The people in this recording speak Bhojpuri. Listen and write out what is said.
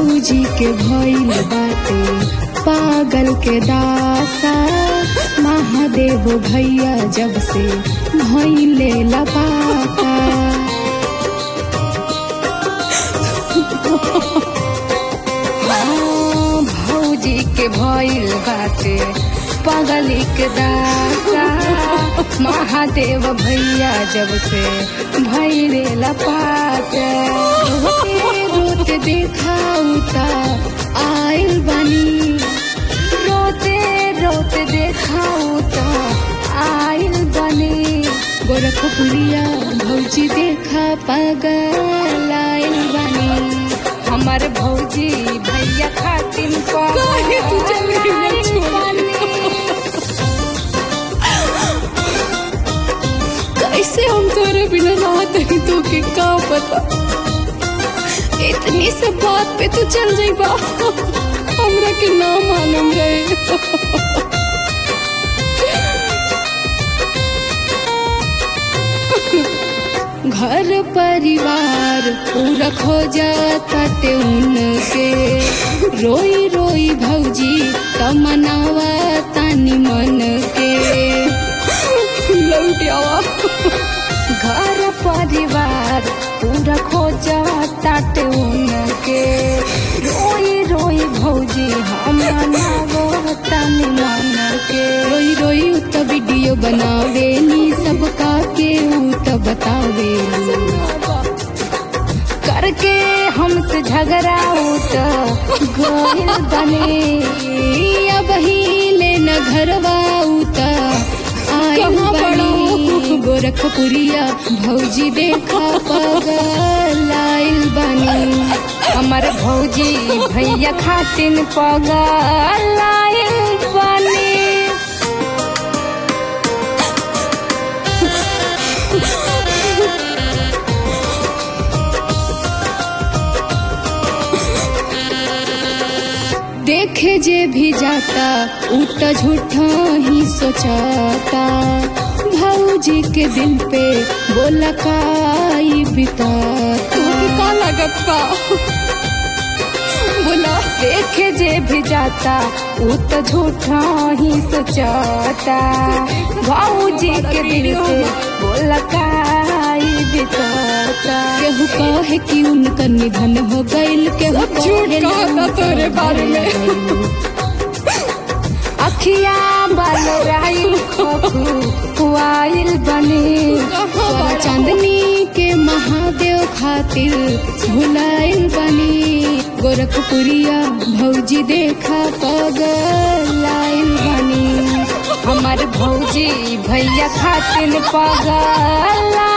भौजी के भइल बाटे पागल के दासा महादेव भैया जब से भइले लपाता हाँ, भौजी के भइल बाटे पागली के दासा महादेव भैया जब से भैले लपाता रोते रोते देखाऊ ता आइल बनी रोते रोते देखाऊ ता आइल बनी गोरखपुरिया भौजी देखा पागल आइल बनी हमार भौजी भैया खातिन काहे तू चली गई छोड़? कैसे हम तोरे बिना रहत हई तो के का पता इतनी से बात पे तू चल जाइबा हमरा के ना मालूम रहे घर परिवार पूरा खो जाता उनके रोई रोई भौजी तमनावा तानी मन के लौट आवा घर परिवार पूरा खो जाता उनके रोई रोई भौजी हम मनावो तानी मन के रोई रोई उ त वीडियो बनावे नी सबका के उ त बतावे करके हमसे झगड़ा उत गोइल बने अब ही लेना घरवा उत आइल कहाँ बनी गोरखपुरिया भौजी देखा पगल आइल बनी हमार भौजी भैया खातिन पगल आइल बनी देखे जे भी जाता उ त झूठा ही सोचाता भौजी के दिल पे बोला काई बिताता तोके का लागत बा बोला देखे जे भी जाता उ त झूठा ही सोचाता भौजी के दिल पे बोला काई बिताता केहू कहे कि उनका निधन हो गइल केहू सब झूठ कहे कहता तोरे बारे में। अखिया बाल राई खुआइल बनी सोना चांदनी के महादेव खातिर भुलाइल बनी गोरखपुरिया भौजी देखा पगल आइल बनी हमार भौजी भैया खातिर पगल